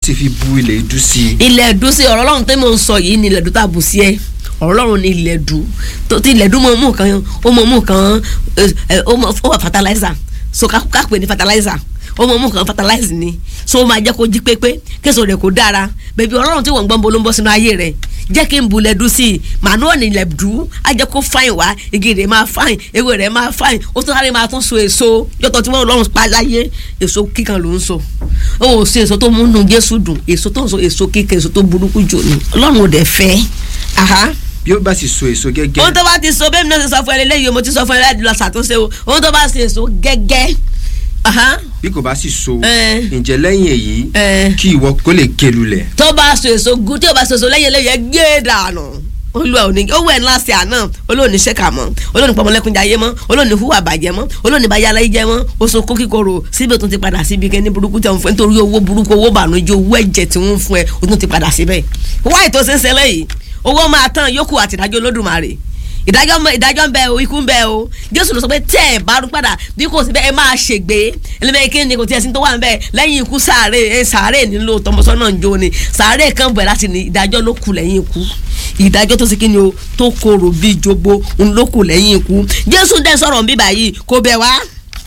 ti fi bu ilẹ̀ ìdú sí i. ilẹ̀ ẹ̀dú sí ọ̀rọ̀ ọlọ́run tó mò ń sọ yìí ni ilẹ̀ ẹ̀dú tá a bù sí ẹ ọ̀rọ̀ ọlọ́run ni ilẹ̀ ẹ̀dú tó ti ilẹ̀ ẹ̀dú mọ̀ mú kan ó mọ̀ mú kan ẹ, ẹ, ó mọ̀ ó wà fertilizer so ká ká pè ní fertilizer ó mọ̀ mú kan fertilizer ni so ó máa jẹ́ kó jí pépé késo rẹ̀ kó dára bẹ̀bí ọlọ́run tí wọ́n ń gbọ́n bó ló ń bọ́ sínú ayé rẹ̀ jẹ́ kí n bu ilẹ̀ ẹ̀dú sí i màánú ní ilẹ̀ ẹ̀dú á jẹ́ kó fáìn wá igi rẹ̀ máa fáìn ewé rẹ̀ máa fáìn ó tún sáré máa tún so èso yọtọ̀ tí wọ́n lọ́rùn pa láyé èso kíkan ló ń so ó ò sí èso tó múnú Jésù dùn èso tó ń so èso kíkan èso tó burúkú jò ní ọlọ́run ò dẹ̀ fẹ́ aha bí ó bá sì so èso gẹ́gẹ́ ohun tó bá ti so bẹ́ẹ̀ mi náà ti sọ fún ẹ lélẹ́yìí mo ti sọ fún ẹ láti lọ ṣàtúnṣe o ohun tó bá ṣe èso gẹ́gẹ́ aha bí kò bá sì so Eh. ǹjẹ́ lẹ́yìn èyí Eh. kí ìwọ kó lè ké lulẹ̀. tó bá so èso gu tí o bá so èso lẹ́yìn eléyìí ẹ gbé dànù olúwa òní owó ẹ̀ ńlá sí àná olóòní ṣẹ́ka mọ́ olóòní pọmọlẹ́kúnjayé mọ́ olóòní hùwà bàjẹ́ mọ́ olóòní bayálá jẹ́ mọ́ oṣù kó kíkorò síbi tó ti padà síbi kẹ́ni burúkú tẹ̀ ń fún ẹ nítorí owó burúkú owó bànújẹ́ owó ẹ̀jẹ̀ tí wọ́n ń fún ẹ o tún ti padà síbẹ̀ wáyé tó ṣe ń ṣẹlẹ̀ yìí owó máa tán yókù àti ìdájọ́ olódùmarè ìdájọ́ mọ- ìdájọ́ ń bẹ o ikú ń bẹ o jésù ló sọ pé tẹ́ ẹ̀ bá rún padà bí kò sí bẹ́ẹ̀ ẹ máa ṣègbè ẹlẹ́mẹ̀ẹ́ kí ni kò tiẹ̀ sí tó wà ń bẹ lẹ́yìn ikú sàárè ẹ sàárè nílò tọmọsọ́nà ń jó ni sàárè kan bẹ̀ láti ní ìdájọ́ ló kù lẹ́yìn ikú ìdájọ́ tó sì kí ni o tó korò bíi jogbo ń ló kù lẹ́yìn ikú jésù dẹ́ sọ̀rọ̀ bíbà yìí kò bẹ̀ wá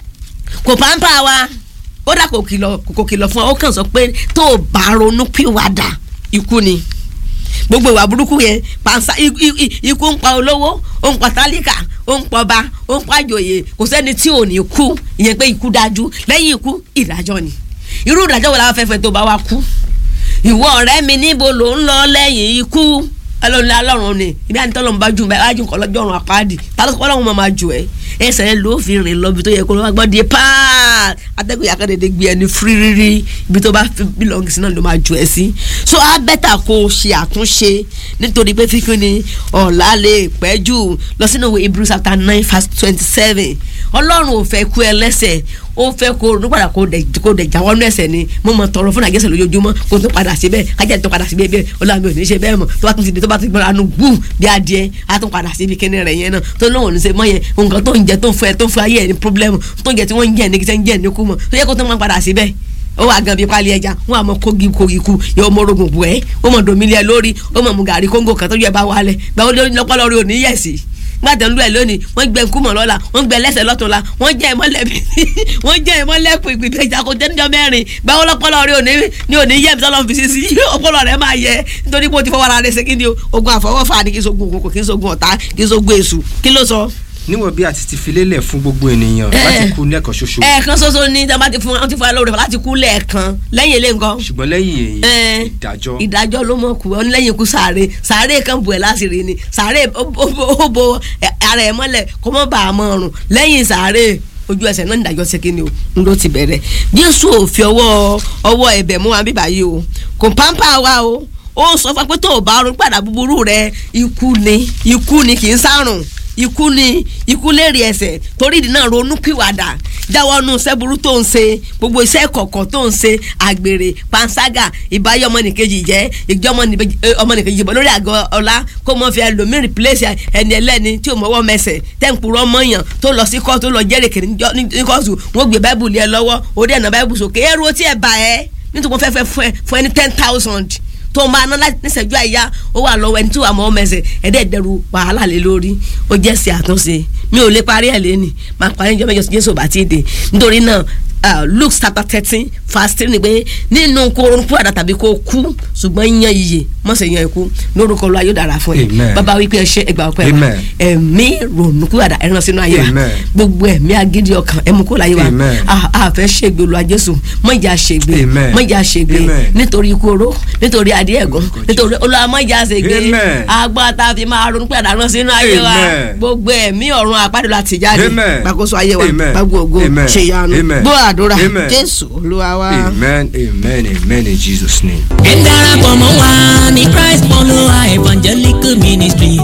kò pàmpá wa ó dà kò kìlọ̀ kò kìlọ̀ fún ọ ó kàn sọ pé tó o bá ronú pìwàdà ikú ni gbogbo ìwà burúkú yẹn pansa i- i- i- ikú ń pa olówó ó ń pa tálíkà ó ń pọba ó ń pa àjòyè kò sẹ́ni tí ò ní kú ìyẹn pé ikú dájú lẹ́yìn ikú ìdájọ́ ni irú ìdájọ́ wo la fẹ́ fẹ́ tó bá wa kú ìwọ ọ̀rẹ́ mi níbo ló ń lọ lẹ́yìn ikú ọlọ́run alọ́run ni ibi àti tọ́lọ́run bá jù báyìí wájú nǹkan lọ́jọ́ ọ̀run àpáàdì ta ló sọ pé ọlọ́run máa máa jù ẹ́ ẹsẹ̀ rẹ ló fi rìn lọ ibi tó yẹ kó ló wá gbọ́ di páà atẹ́gùn yàtọ̀ dédé gbé ẹni fírírí ibi tó bá fi bílọ̀ngì sí náà ló máa jù ẹ́ sí so á bẹ́tà kó o ṣe àtúnṣe nítorí pé fífi ni ọ̀la lè pẹ́ jù lọ sínú ìwé Hebrews chapter nine verse twenty seven ọlọ́run ò fẹ́ kú ẹ lẹ́sẹ̀ ó fẹ́ kó ronú padà kó dẹ̀ kó dẹ̀ jáwọ́ nú ẹ̀ṣẹ̀ ni mo mọ̀ tọrọ fún àgẹ́sẹ̀ lójoojúmọ́ kó tó padà síbẹ̀ kájà tó padà síbẹ̀ bẹ́ẹ̀ ọlọ́run mi ò ní ṣe bẹ́ẹ̀ mọ̀ tó bá tún ti di tó bá tún gbọ́dọ̀ anú gbù bí adìẹ á tún padà síbi kíní rẹ̀ yẹn náà tó lóun ò ní ṣe mọ́ yẹn nǹkan tó ń jẹ tó ń fún ẹ tó ń fún ayé ẹ ní pírọ́blẹ́mù tó ń jẹ tí wọ́n ń jẹ ní kí sẹ́ ń jẹ ní kú mọ̀ tó yẹ kó tó máa padà síbẹ̀ ó wà gan bí pálí ẹja wọn àmọ kogi kogi ku yóò mọ orogun bu ẹ ó mọ domili ẹ lórí ó mọ mu gàrí kóńgò kan tó yẹ bá wálẹ̀ gbà ó lọpọlọ rí òní yẹsì gbàtẹ ń lu ẹ lónìí wọ́n gbẹ nkúmọ lọ́la wọ́n gbẹ lẹ́sẹ̀ lọ́tùnla wọ́n jẹ ìmọ́lẹ̀ wọ́n jẹ ìmọ́lẹ̀ pìpìpì ìjà kò tẹnudọ mẹ́rin gbà ó lọpọlọ rí òní ní òní yẹ mi sọlọ fi sí sí ọpọlọ rẹ máa yẹ nítorí pé o ti fọwọ́ ara rẹ ṣe kí ni o ogun àfọwọ́fà ni kí n sogun òkòkò kí n sogun ọ̀tá kí n sogun èṣù kí ló sọ níwọ̀n bí a ti ti fi lélẹ̀ fún gbogbo ènìyàn láti kú lẹ́ẹ̀kan ṣoṣo ẹ̀ẹ̀kan ṣoṣo ni tí a bá ti fún wọn ti fún ẹ lóore láti kú lẹ́ẹ̀kan lẹ́yìn ilé nǹkan. ṣùgbọ́n lẹ́yìn èyí ìdájọ́ ìdájọ́ ló mọ̀ kú ọ ní lẹ́yìn ikú sàárè sàárè kan bù ẹ̀ láṣìírí ni sàárè ó bo ara ẹ̀ mọ́lẹ̀ kó mọ́ bàa mọ́ ọrùn lẹ́yìn sàárè ojú ẹsẹ̀ náà nídàjọ́ ṣe kíni o n ló ti bẹ̀rẹ̀ jésù ò fi ọwọ́ ọwọ́ ẹ̀bẹ̀ mú wa bíbá yìí o kò pàmpá wa o ó sọ fún pé tó o bá rún padà búburú rẹ ikú ni ikú ni kì í sárùn ikú ni ikú lérí ẹsẹ̀ torí ìdí náà ronú pìwàdà jáwọ́ nù sẹ́burú tó ń ṣe gbogbo iṣẹ́ kọ̀ọ̀kan tó ń ṣe àgbèrè panṣágà ìbáyọ̀ ọmọnìkejì jẹ́ ìjọ ọmọnìkejì jìbọn lórí àgọ́ ọlá kó mọ́ fi ẹlòmíì replace ẹni ẹlẹ́ni tí ò mọ́wọ́ mẹsẹ̀ tẹ́ǹpùrọ̀ mọ́yàn tó lọ sí kóòtù tó lọ jẹ́rìí kìíní ní kóòtù wọ́n gbé báìbùlù ẹ lọ́wọ́ orí ẹ̀nà báìbùlù sókè èrò tí ẹ bá ẹ nítorí wọ́n fẹ́ fẹ́ fún ẹni ten thousand tó máa ná níṣẹ́jú àyà ó wà lọ́wọ́ ẹni tí wàá mọ́ mẹsẹ̀ ẹ̀dẹ́ dẹrù wàhálà lé lórí ó jẹ́ sí àtúnṣe mi ò lè parí ẹ̀ lẹ́nì máa parí ìjọba ìjọsìn Jésù bá ti dé nítorí náà Uh, Luke chapter thirteen verse three ni pé nínú kó ronú àdá tàbí kó kú ṣùgbọ́n yan iye mọ̀sẹ̀ yan ikú lórúkọ lọ ayé dára fún ẹ bàbá wípé ẹ ṣe ẹgbàá ọpẹ wa ẹ̀mí ronú àdá ẹran sínú ayé wa gbogbo ẹ̀mí agídí ọkàn ẹmu kó láyé wa àfẹ́ ṣègbè olú ajésù mọ̀jà ṣègbè mọ̀jà ṣègbè nítorí ikú oró nítorí adé ẹ̀gún nítorí olúwa mọ̀jà ṣègbè agbáta fi máa ronú àdá ẹran sínú ayé wa gbogbo ẹ̀mí ọ̀run àpáàdé láti jáde gbàkóso ayé wa gbàgbó ògo ṣèyanu gbọ́ àdúrà jésù olúwa wa. amen amen amen in jesus name. ẹ darapọ̀ mọ́ wa ní christ follower evangelical ministry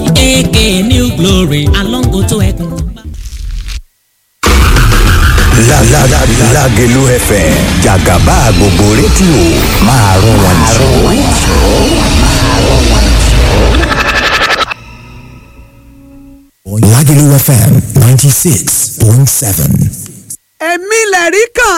aka new glory along oto ẹkùn. Lágẹ̀lú FM jàgàbá gbogbo rédíò máa rún wọn jù. Lágẹ̀lú FM ninety six point seven èmi lẹ̀rí kan ìwọ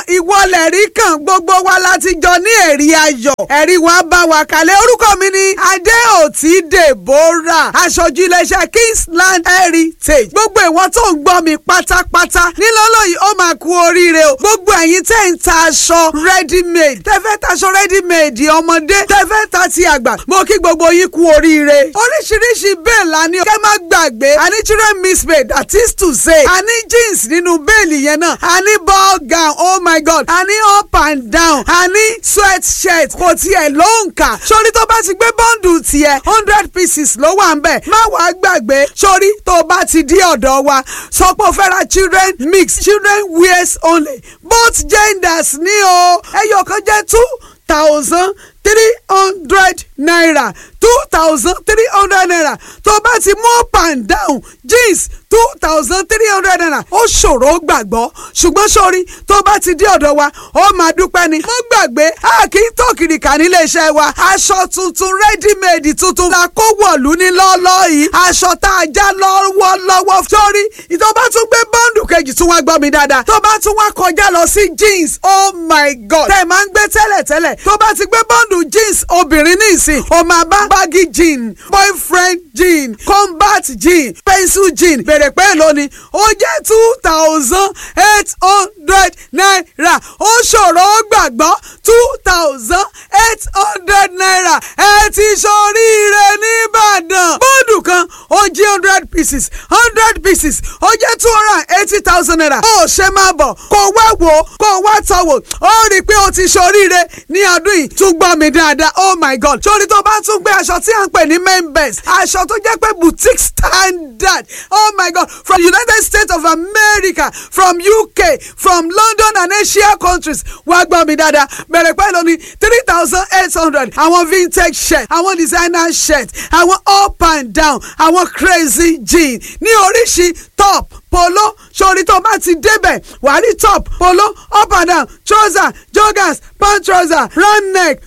lẹ̀ rí kàn gbogbo wa láti jọ ní ẹ̀rí ayọ̀ ẹ̀rí wa bá wa kalẹ̀ orúkọ mi ni adéòtí deborah aṣojú iléeṣẹ́ kingsland heritage gbogbo ìwọ́n tó ń gbọ́ mi pátápátá nílọ́lọ́ yìí ó máa kú oríire o gbogbo ẹ̀yin tẹ́ ń ta aṣọ ready made tẹ́ fẹ́ taṣọ ready made ọmọdé tẹ́ fẹ́ ta ti àgbà mo kí gbogbo yín kú oríire oríṣiríṣi bẹ́ẹ̀ la ní kẹ́ má gbàgbé àní children miss made that is to say àní jeans nínú bẹ́ẹ̀lì yẹn náà àní ball gown oh my god àní up and down àní sweat shirt kò tiẹ̀ ló ń kà sórí tó bá ti gbé bọ́ǹdù tiẹ̀ hundred pieces ló wà ń bẹ̀ má wàá gbàgbé sórí tó bá ti dí ọ̀dọ̀ wa sọ pé o fẹ́ ra children mix children wears only both genders ní o ẹyọ kan jẹ́ two thousand three hundred naira two thousand three hundred naira tó bá ti mú up and down jeans two thousand three hundred naira ó ṣòro gbàgbọ́ ṣùgbọ́n sórí tó bá ti dé ọ̀dọ̀ wa ó máa dúpẹ́ ni. mo gbàgbé a kì í tó kìrìkà nílé iṣẹ́ wa aṣọ tuntun ready-made tuntun la kó wọ̀lú ní lọ́ọ́lọ́ yìí aṣọ tá a já lọ́wọ́lọ́wọ́ sórí tó bá tún gbé bọ́ǹdù kejì tún wá gbọ́ mi dáadáa tó bá tún wá kọjá lọ sí jeans oh my god tẹ̀ máa ń gbé tẹ́lẹ̀tẹ́lẹ̀ tó bá ti gbé bọ́ǹdù jeans obìnrin ní ìsìn ó máa bá baggy jean boyfriend jean combat jean pencil jean bèrè pé èlò ni ó jẹ́ two thousand eight hundred naira ó ṣòro ó gbàgbọ́ two thousand eight hundred naira ẹ ti ṣoríire nìbàdàn bọ́ọ̀dù kan ó jí hundred pieces hundred pieces ó jẹ́ two hundred and eighty thousand naira ó ṣe máa bọ̀ kó wá wò ó kó wá tọ̀ wò ó rí i pé ó ti ṣoríire ní ọdún yìí tún gbọ́ mi dáadáa oh my god sórí tó bá tún gbé aṣọ tí à ń pè ní main best aṣọ tó jẹ́ pé boutique standard oh my god from united states of america from uk from london and asia countries wá gbọ́ mi dáadáa bẹ̀rẹ̀ pẹ̀lú ní three thousand eight hundred àwọn vintage shirt àwọn designer shirt àwọn up and down àwọn crazy jean ní oríṣi top polo sórí tó bá ti débẹ̀ wàá rí top polo up and down trouser joggers pant trouser round neck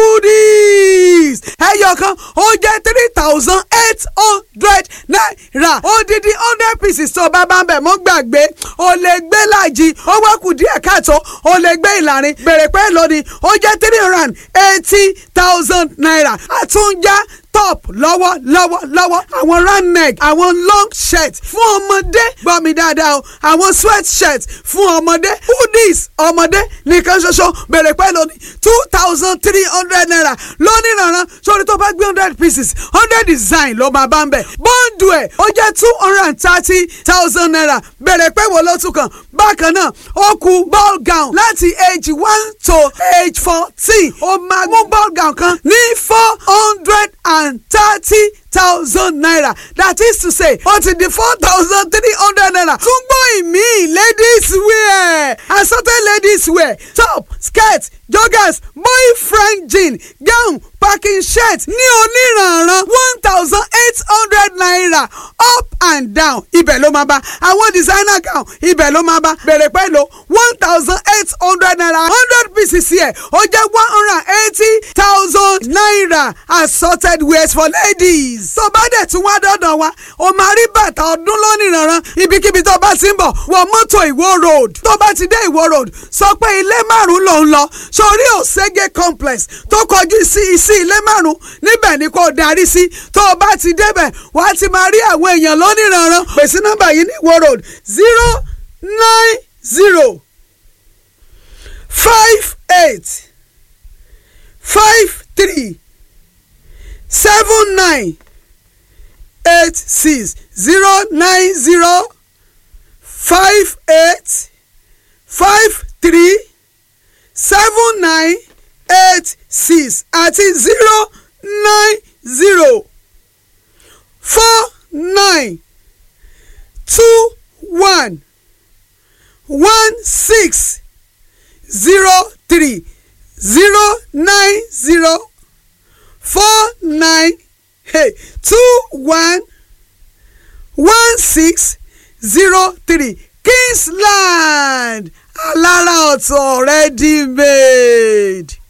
hoodies ẹyọkan ó jẹ́ three thousand eight hundred naira odidi hundred pieces tó bá bá ń bẹ̀ mọ́ gbàgbé o lè gbé láàjì ó wá kù díẹ̀ káàtó o lè gbé ìlàrin bèrè pé lónìí ó jẹ́ three hundred and eighty thousand naira àtúnjá top lọ́wọ́ lọ́wọ́ lọ́wọ́ àwọn round neck àwọn long shirt fún ọmọdé gbọ́ mi dáadáa o àwọn sweat shirt fún ọmọdé hoodies ọmọdé nìkan ṣoṣo bèrè pẹ́ lónìí two thousand three hundred naira lónìí rànran sórí tó bá gbé hundred pieces hundred design ló máa bá ń bẹ̀ bọ́ǹdù ẹ̀ ó jẹ́ two hundred and thirty thousand naira bèrè pẹ́ wo ló tún kàn bákan náà ó kù ball gown láti age one to age fourteen ó máa mú ball gown kan ní four hundred and and thirty thousand naira that is to say ó ti di four thousand three hundred naira tún gbọ́ ìmí ladies wear assorted ladies wear top skirt joggers boyfriend jean gown packing shirt ní oníranran one thousand eight hundred naira up and down ibẹ̀ ló máa bá àwọn designer gown ibẹ̀ ló máa bá bẹ̀rẹ̀ pẹ̀lú one thousand eight hundred naira hundred pieces yẹ ó jẹ́ one hundred and eighty thousand naira assorted wears for ladies. tó bá dẹ̀ tún wá dọ́dọ̀ wa o máa rí bàtà ọdún lónìí ranran ibikíbi tó bá ti ń bọ̀ wọ mọ́tò ìwó road tó bá ti dé ìwó road sọ pé ilé márùn-ún ló ń lọ sórí òṣègé complex tó kọjú sí sí ilé márùn-ún níbẹ̀ ni kò darí sí tó o bá ti débẹ̀ wàá ti máa rí àwọn èèyàn lónìí ranran pèsè nọ́mbà yìí ní ìwó road zero nine zero five eight five three seven nine eight six zero nine zero five eight five three seven nine eight six àti zero nine zero four nine two one one six zero three zero nine zero four nine hey, two one one six zero three Kingsland alára ọ̀tọ̀ ready made.